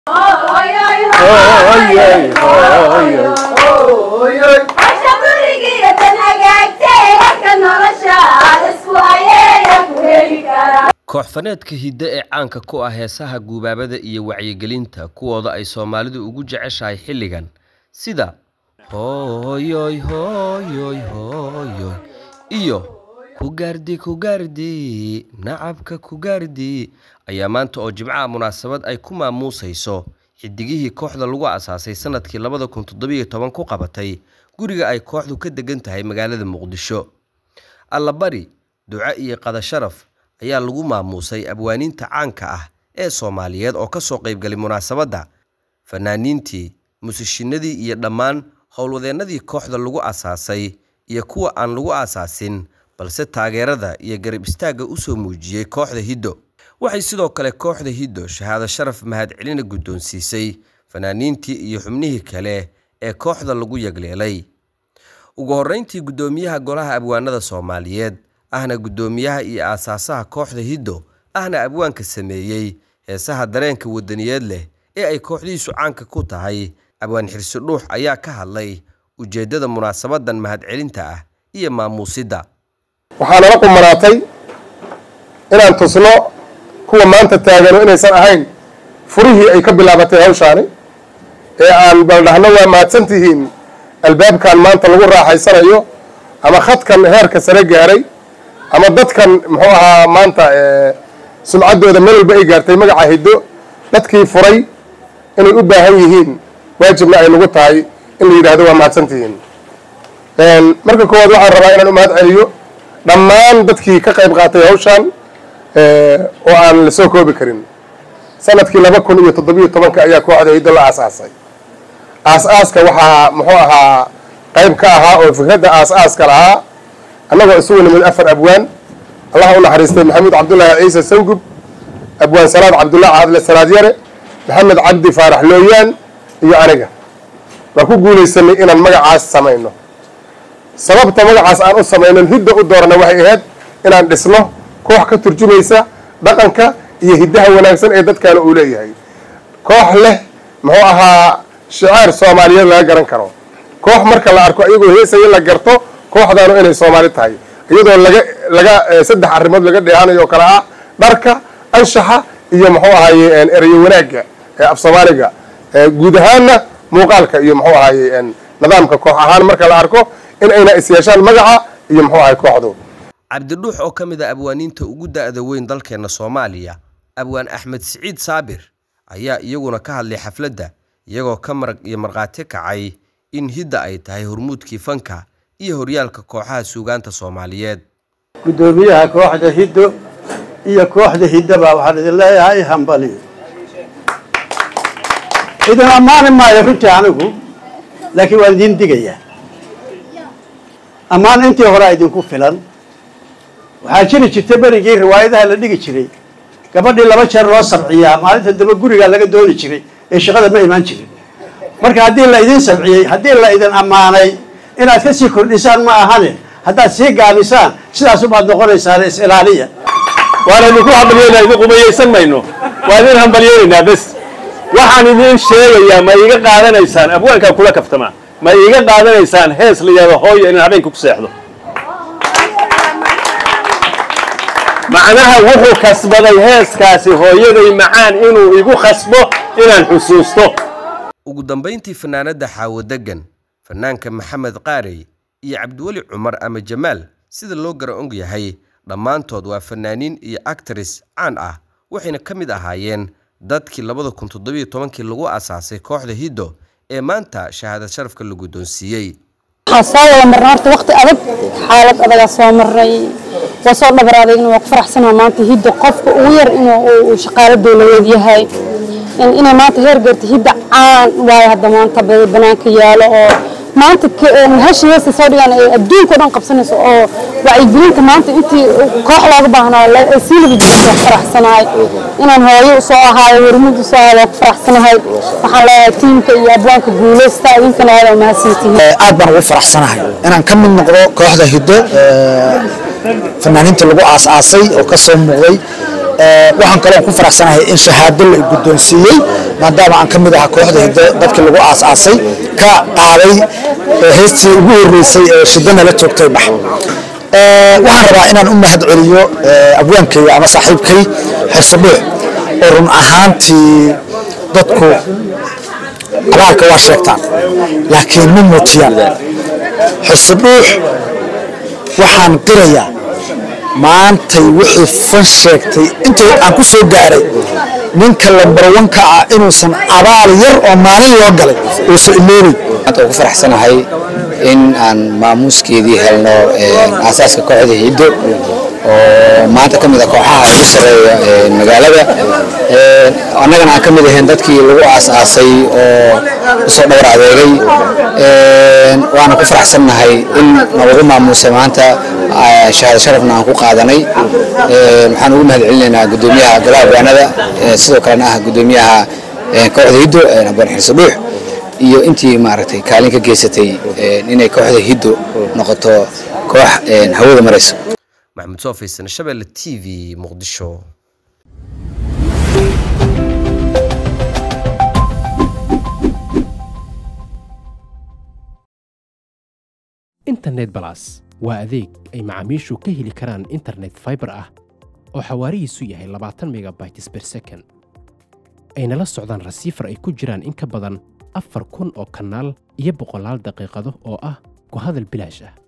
koox-faneedka hidde ee caanka ku ah heesaha guubaabada iyo wacyigelinta kuwooda ay soomaalidu ugu jeceshahay xilligan sida hooyoy hooyoy hooyoy iyo ku gaardi ku gaardi nacabka ku gaardi ayaa maanta oo jimcaha munaasabad ay ku maamuusayso xidigihii kooxda lagu asaasay sanadkii labada kun toddobiyo toban ku qabatay guriga ay kooxdu ka degan tahay magaalada muqdisho allabari duco iyo qadasharaf ayaa lagu maamuusay abwaaniinta caanka ah ee soomaaliyeed oo ka soo qaybgalay munaasabadda fanaaniintii musishinadii iyo dhammaan howlwadeennadii kooxda lagu asaasay iyo kuwa aan lagu asaasin balse taageerada iyo garab istaagga u soo muujiyey kooxda hiddo waxay sidoo kale kooxda hiddo shahaado sharaf mahadcelina guddoonsiisay fanaaniintii iyo xubnihii kale ee kooxda lagu yagleelay ugu horreyntii guddoomiyaha golaha abwaanada soomaaliyeed ahna guddoomiyaha iyo aasaasaha kooxda hiddo ahna abwaanka sameeyey heesaha dareenka wadaniyeed leh ee ay kooxdiisu caanka ku tahay abwaan xirsi dhuux ayaa ka hadlay ujeeddada munaasabadan mahadcelinta ah iyo maamuusidda waxaa nala qumanaatay inaan tusno kuwa maanta taagano inaysan ahayn furihii ay ka bilaabatay hawshaani ee aan baldhahno waa mahadsan tihiin albaabkan maanta lagu raaxaysanayo ama khadkan heerka sare gaaray ama dadkan muxuu ahaa maanta sumcaddooda meel walba ay gaartay magaca hiddo dadkii furay inay u baahan yihiin waajibna ay nagu tahay in la yidhahdo waa mahadsan tihiin marka koowaad waxaan rabaa inaan u mahad celiyo dhammaan dadkii ka qayb qaatay hawshan oo aan la soo koobi karin sanadkii laba kun iyo toddobiyo tobanka ayaa kooxda hiddo la aasaasay aas-aaska waxaa muxuu ahaa qayb ka ahaa oo fikradda aas-aaska lahaa annagoo isugu nimid afar abwaan allah u naxariistay maxamuud cabdullaahi ciise sangub abwaan salaad cabdullahi caadle salaad yare maxamed cabdi faarax looyaan iyo aniga waa ku guulaysanay inaan magacaas samayno sababta magacaas aan u samaynon hidda u doorana waxay ahayd inaan dhisno koox ka turjumaysa dhaqanka iyo hiddaha wanaagsan ee dadkaana uu leeyahay koox leh muxuu ahaa shicaar soomaaliyeed laga garan karo koox marka la arko iyagoo heesaya la garto kooxdaanu inay soomaali tahay iyadoo laga laga saddex arrimood laga dheehanayo oo kale ah dharka anshaxa iyo muxuu ahaye ereyo wanaagga ee af soomaaliga guud ahaanna muuqaalka iyo muxuu ahaye nidaamka koox ahaan marka la arko in ayna isyeeshaan magaca iyo muxuu ahay kooxdu cabdidhuux oo ka mid a abwaaniinta ugu da-da weyn dalkeenna soomaaliya abwaan axmed siciid saabir ayaa iyaguna ka hadlay xafladda iyagoo ka marag iyo markhaati kacay in hidda ay tahay hormuudkii fanka iyo horyaalka kooxaha suugaanta soomaaliyeed guddoomiyaha kooxda hiddo iyo kooxda hiddaba waxaan idin leeyahay hambali idin ammaani maayo runtii anigu laakiin waan idiin digayaa ammaan intii horea idinku filan waxaa jiri jirta berigii riwaayadaha la dhigi jiray gabadhii laba jeer loo sabciyaa maalinta dambe gurigaa laga dooni jiray ee shaqada ma imaan jirin marka haddii la idin sabciyey haddii la idin ammaanay inaad ka sii kordhisaan ma ahane haddaad sii gaabisaan sidaasubaad noqonaysaan is ilaaliya waan idinku hambalyeynaa idin qumayaysan mayno waa idin hambalyeynaynaa bes waxaan idiin sheegayaa ma iiga qaadanaysaan abwaankaa kula kaftamaa ma iiga qaadanaysaan hees la yidhahdo hooyo inaan habeenka ku seexdo macnaha wuxuu kasbaday heeskaasi hooyaday macaan inuu igu khasbo inaan xusuusto ugu dambayntii fanaanadda xaawo deggan fanaanka maxamed qaarey iyo cabdiweli cumar ama jamaal sida loo gara og yahay dhammaantood waa fanaaniin iyo actris caan ah waxayna ka mid ahaayeen dadkii labada kun toddobiyo tobankii lagu asaasay kooxda hiddo ee maanta shahaadad sharafka la guddoonsiiyey waxaa soo wada marnay horta waqti adag xaalad adagaa soo maray waa soo dhabaraaday inuu ku faraxsanaa maanta hidda qofka ugu yar inuu shaqaalo dowladeed yahay inay maanta heer gaarta hidda caan waayo hadda maanta banaanka yaalo oo maanta hashi heesta soo dhigaan ay adduunka o dhan qabsanayso oo wacyigelinta maanta intii koox looga baahnaa sii laba jirta faraxsanahay inaan hooyo usoo ahaayo hormud usoo ahaayo waan ku faraxsanahay waxaan leeyahay tiimka iyo abwaanka guuleysta idinkana aad mahadsantihiin aad baan ugu faraxsanahay inaan ka mid noqdo kooxda hiddo fanaaniinta lagu aas-aasay oo ka soo muuqday waxaan kaloo ku faraxsanahay in shahaado la guddoonsiiyey maadaama aan ka mid ahaa kooxda hiddo dadkii lagu aas-aasay ka qaaday heestii ugu horreysay ee shidana la joogtay bax waxaan rabaa inaan u mahad celiyo abwaankayga ama saaxiibkay xirsadhuux oo run ahaantii dadku abaalka waa sheegtaan laakiin ma muujiyaan xirsadhuux waxaan qirayaa maantay wixii fan sheegtay intii aan ku soo gaaray ninka lambarwanka ah inuusan abaal yar oo maalin loo galay uusan iloobay maanta ku faraxsanahay in aan maamuuskeedii helno aasaaska kooxda hiddo oo maanta ka mid a kooxaha ugu sarreeya magaalada annagana aan ka mid ahayn dadkii lagu aas-aasay oo usoo dhowr adeegay waana ku faraxsannahay in nalagu maamuusay maanta shahaado sharafna aan ku qaadanay waxaan ugu mahad celinaynaa guddoomiyaha golaha baanada sidoo kalena ah guddoomiyaha kooxda hiddo abaan xirso dhuux iyo intii maaragtay kaalin ka geysatay inay kooxda hiddo noqoto koox hawada marayso maxamed soofaysan shabeelle t v muqdisho internet balas waa adeeg ay macaamiishu ka heli karaan internet fiber ah oo xawaarihiisu yahay labaatan megabytes per second ayna la socdaan rasiifar ay ku jiraan in ka badan afar kun oo kanaal iyo boqolaal daqiiqado oo ah ku hadal bilaash ah